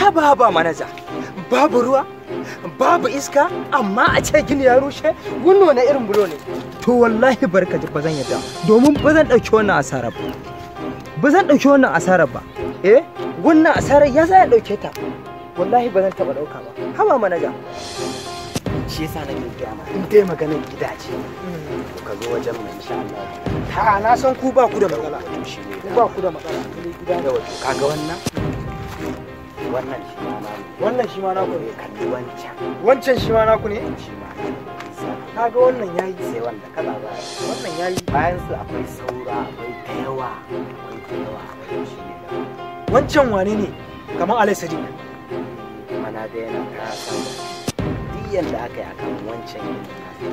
haba haba manaja babu ruwa babu iska amma a ce gini ya rushe wannan wani irin bulo ne to wallahi barka ji ba zan yadda domin ba zan ɗauki wannan asarar ba ba zan ɗauki wannan asarar ba eh wannan asarar ya za ya ɗauke ta wallahi ba zan taɓa ɗauka ba haba manaja shi yasa nake gaya ma in dai maganar gidaje to ka zo wajen mai insha Allah ta na san ku ba ku da matsala to shi ne ku ba ku da matsala gida da wato kaga wannan wannan shi ma na wannan shi ma naku ne kalli wancan wancan shi ma naku ne shi ma kaga wannan yayi sai wanda kaza ba wannan yayi bayan su akwai saura akwai da yawa akwai da yawa akwai shi ne da wancan wane ne kamar alai sadiq kuma na da yana ta san duk yanda aka yi akan wancan yin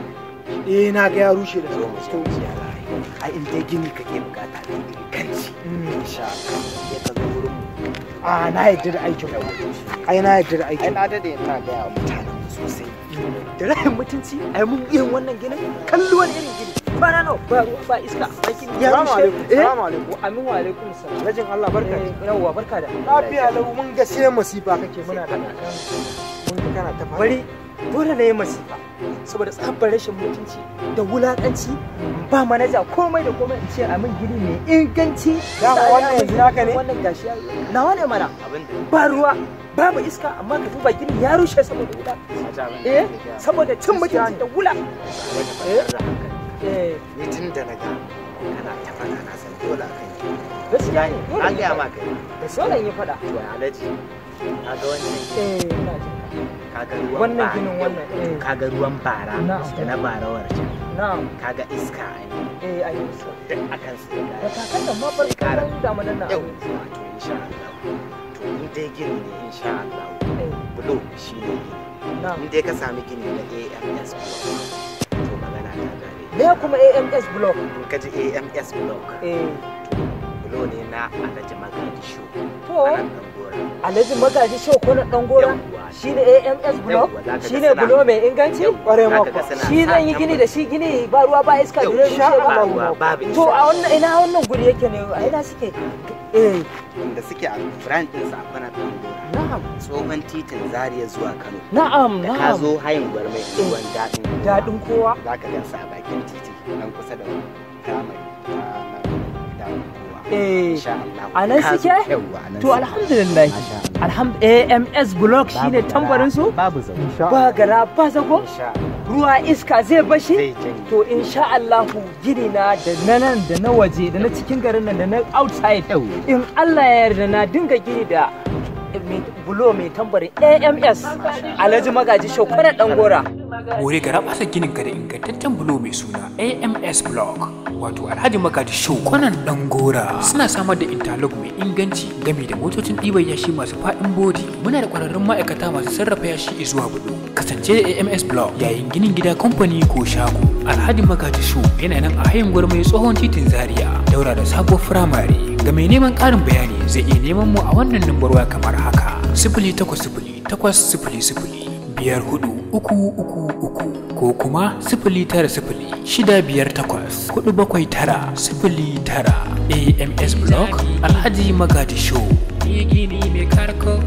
eh na ga ya rushe da zo mu je mu ji alayi ai in dai gini kake bukata da kanci insha Allah sai ka zo wurin mu a na yadda da aikin ku ai na yadda da ai aikin na dade ina gaya wa mutanen mu sosai da rahin mutunci ai mun irin wannan ginin kallo wani irin gini ba na nawa ba ruwa ba iska ba gini ya Salamu rushe alaikum, eh salamu alaikum. amin wa alaikum salam Rajin Allah barka. Eh, yawwa barka da Lafiya lau mun ga sai masifa kake muna da kan mun ga kana ta fara. bari dole na yi masifa saboda tsabar rashin mutunci da wulakanci ba manaja komai da komai in ce a min gini mai inganci Dama Sa- wannan ya yanzu min naka ne? wannan gashi ya nawa ne mana abin da ba ruwa babu iska amma ka duba gini ya rushe saboda wuta saja abin da eh nake gaya saboda cin mutunci da wula maka, wani kwantar da hankali eh ni tun da na ga kana ta faɗa na san dole a kan yi gaskiya ne an gaya ma kai dole in yi fada to ya alaji ka ga wannan eh ina jin ka ga ruwan Wannan bara ginin wannan, eh. ka ga ruwan bara Na'am. da na barawar can ka na'am ka ga iska a yi eh ayi so duk akan su da da kakan nan ma Sai kara. farkon damanan nan yau to insha Allah to in dai gini ne insha Allah eh bulo shi ne gini na'am in dai ka sami gini na AMS block to magana ta gare me kuma AMS block in ka ji AMS block eh bulo ne na Alhaji Magaji Shu to a nan Dangora Alhaji Magaji Show ko na dan gora Yawwa. shine AMS block Yawwa, zaka ga shine suna- bulo mai inganci Ƙwarai ma Zaka ga kuwa. suna shi sa zan yi gini da shi gini ba ruwa ba iska Yau, da rushe sha ba Allah, ruwa, babu to iska. a wannan ina wannan guri yake ne a ina suke eh inda suke a brand din sa a Dangora na'am tsohon titin Zaria zuwa Kano na'am da ka na'am zo hayin gwarmai ruwan daɗin dadin kowa za ka gansa a bakin titi nan kusa da firamare ta nan daɗin kowa eh insha Allah a nan Ka zo- suke? yawwa a nan to suke. alhamdulillah Masha Allah. alhamd AMS block shine Babu tambarin su gara, babu zaune Insha ba gara ba zago insha Allah ruwa iska zai bashi zai janye to insha Allahu gini na da na nan da na waje da na cikin garin nan da na outside in Allah ya yarda na dinga gini da mai bulo mai tambarin AMS Alhaji Magaji Shokwana Dangora More gara basa ginin ka da ingantaccen bulo mai suna AMS Block wato Alhaji Magaji Show kwanan dan gora suna samar da interlock mai inganci game da motocin ɗiban yashi masu faɗin bodi muna da ƙwararrun ma'aikata masu sarrafa yashi zuwa bulo kasance da AMS Block yayin ginin gida kamfani ko shago Alhaji Magaji Show yana nan a hayin gwarmai tsohon titin Zaria daura da sabuwar firamare ga mai neman ƙarin bayani zai iya neman mu a wannan lambar waya kamar haka sifili takwas sifili takwas sifili sifili biyar hudu uku uku uku ko kuma sifili tara sifili shida biyar takwas hudu bakwai tara sifili tara AMS Block Alhaji Magadi Show. Gini mai karko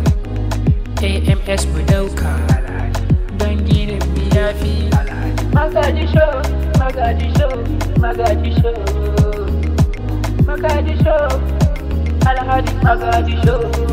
AMS mu dauka don ginin yafi Magadi show, Magadi show, Magadi show, Magadi show, Alhaji Magadi show.